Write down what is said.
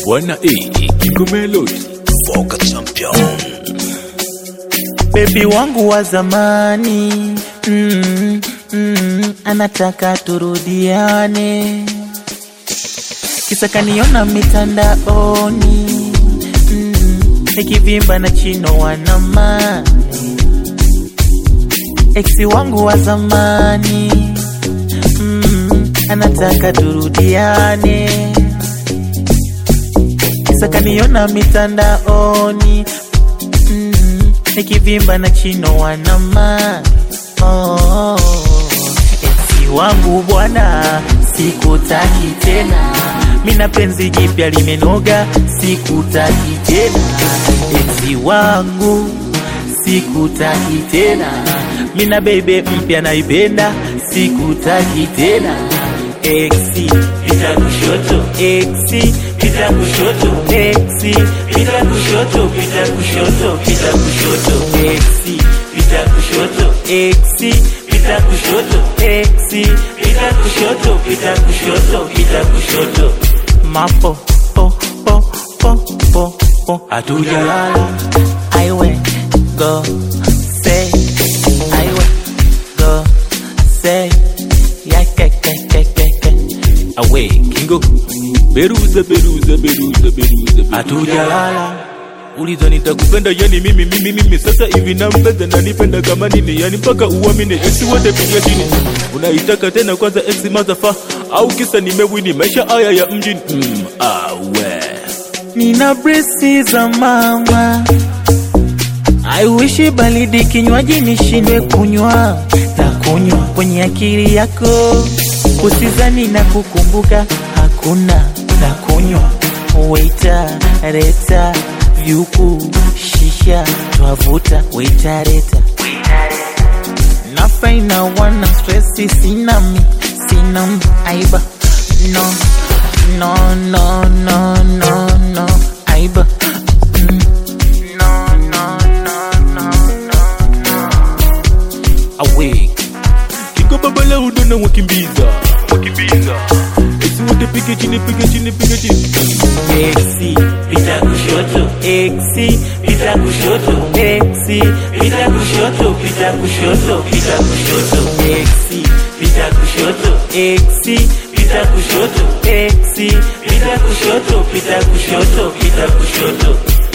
Bwana E, Kingo Melody, Foka Champion. Bebi wangu wa zamani mm, mm, anataka turudiane, kisa kaniona mitandaoni mm, nikivimba na chino wanamani. Eksi wangu wa zamani mm, anataka turudiane, kisa kaniona mitandaoni mm, nikivimba na chino wanama oh, eksi wangu bwana, sikutaki tena, mina penzi jipya limenoga, sikutaki tena, eksi wangu sikutaki tena, mina bebe mpya naipenda, sikutaki tena, eksi pita kushoto, eksi pita kushoto, eksi pita kushoto, pita kushoto, pita kushoto, eksi pita kushoto, eksi pita kushoto, eksi pita kushoto, pita kushoto, pita kushoto, mapo po po po po po, hatujalala I went go say I went go say yeah ke ke ke ke ke Awe, Kingo, Beruza, Beruza, Beruza, Beruza, hatujalala Uliza nitakupenda yani mimi mimi mimi sasa hivi nampenda na nipenda kama nini yani mpaka uamini ex wote piga chini unaitaka tena kwanza ex mazafa au kisa nimewini maisha haya ya mjini mm, awe nina bresi za mama I wish baridi kinywaji nishindwe kunywa na kunywa kwenye akili yako, usizani na kukumbuka, hakuna na kunywa. Waita leta vyuku shisha twavuta, waita leta nafaina wana stresi, sina mi sina mi aiba no no no no no no aiba mm. no no no no no awe Kingo baba la udona wakimbiza wakimbiza ex wote piga chini piga chini piga chini Exi pita kushoto, exi pita kushoto, exi pita kushoto, pita kushoto, pita kushoto, exi pita kushoto, exi pita kushoto, exi pita kushoto, pita kushoto, pita kushoto.